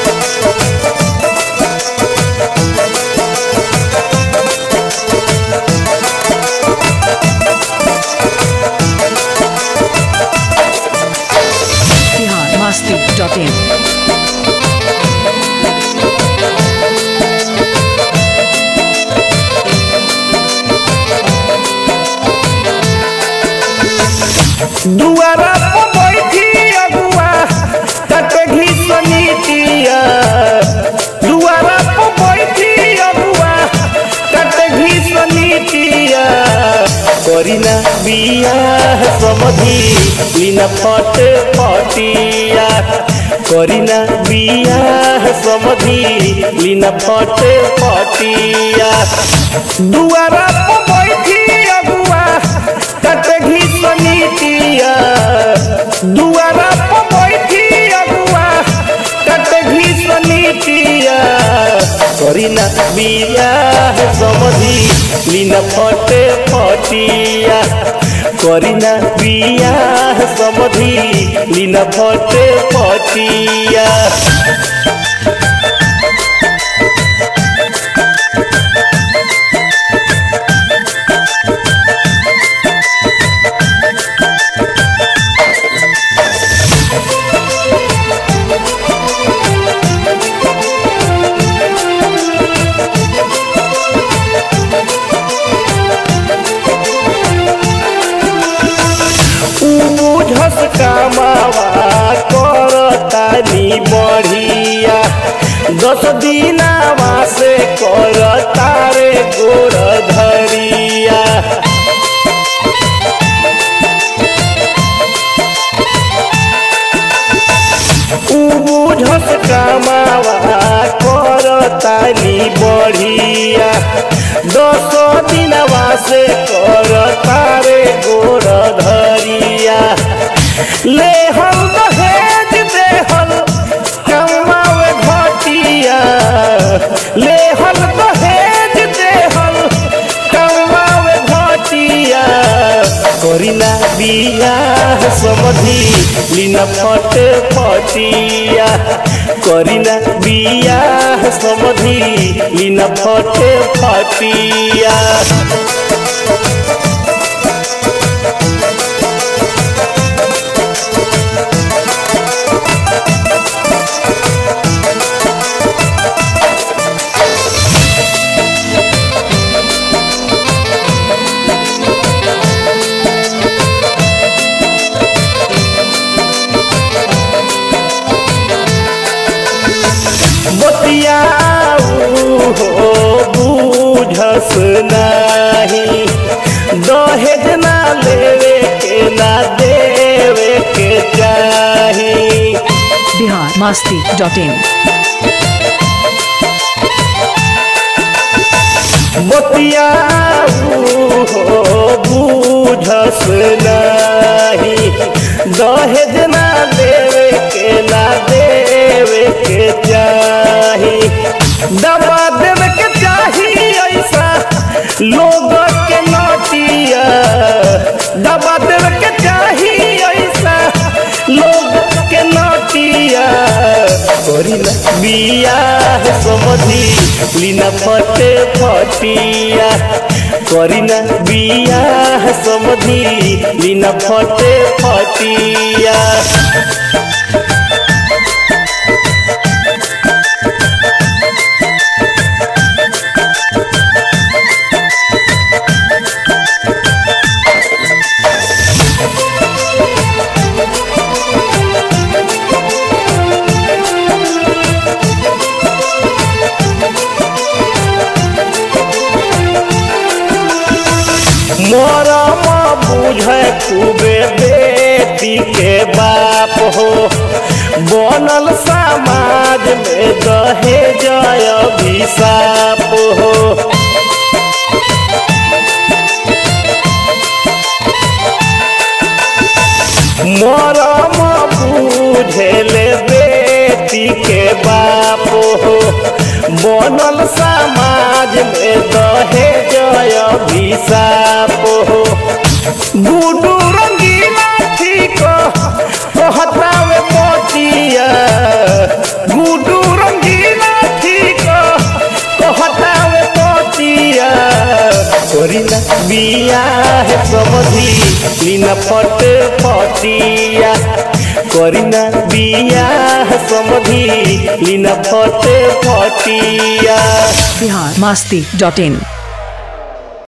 biharmasti.in दुआरा पर बैठी अगुआ तट घिसनीतिया दुआरा पर बैठी अगुआ तट घिसनीतिया करीना बिया समधी लीना फट पटिया करीना बिया समधी लीना फट पटिया दुआरा पर बैठी अगुआ तट घिसनीतिया दुआरा पर बैठी अगुआ तट घिसनीतिया करीना बिया समधी लीना फटे फटिया करीना बिया समधी लीना फटे फटिया बुझस कामावा करतानी बढ़िया दस दिनावा से करता रे गोर धरिया बुझस कामावा करतानी बढ़िया दस दिनवा से करता रे गोर धरिया ले हम दहेज देहल कमावे घटिया ले हम दहेज देहल कमावे घटिया करीना बिया समधी लीना फट फटिया करीना बिया समधी लीना फट फटिया बतियाऊ हो बूझस नाही दहेज ना लेवे के ना देवे के चाही biharmasti.in बतियाऊ हो बूझस नाही दहेज ना देवे के ना देवे के चाही दबा देवे के चाही ऐसा लोग के नोटिया दबा देवे के चाही ऐसा लोग के नोटिया करीना बिया समधी लीना फटे फटिया करीना बिया समधी लीना फटे फटिया मरम बुझे खूबे बेटी के बाप हो बनल समाज में दहेज अभिशाप हो मरम बुझेले बेटी के बाप हो बनल समाज में दहेज अभिशाप हो गुडू रंगीला ठीक कहतावे मोतिया गुडू करीना बियाह समझी लीना फट फटिया करीना बियाह समझी लीना फट फटिया बिहार मस्ती डॉट इन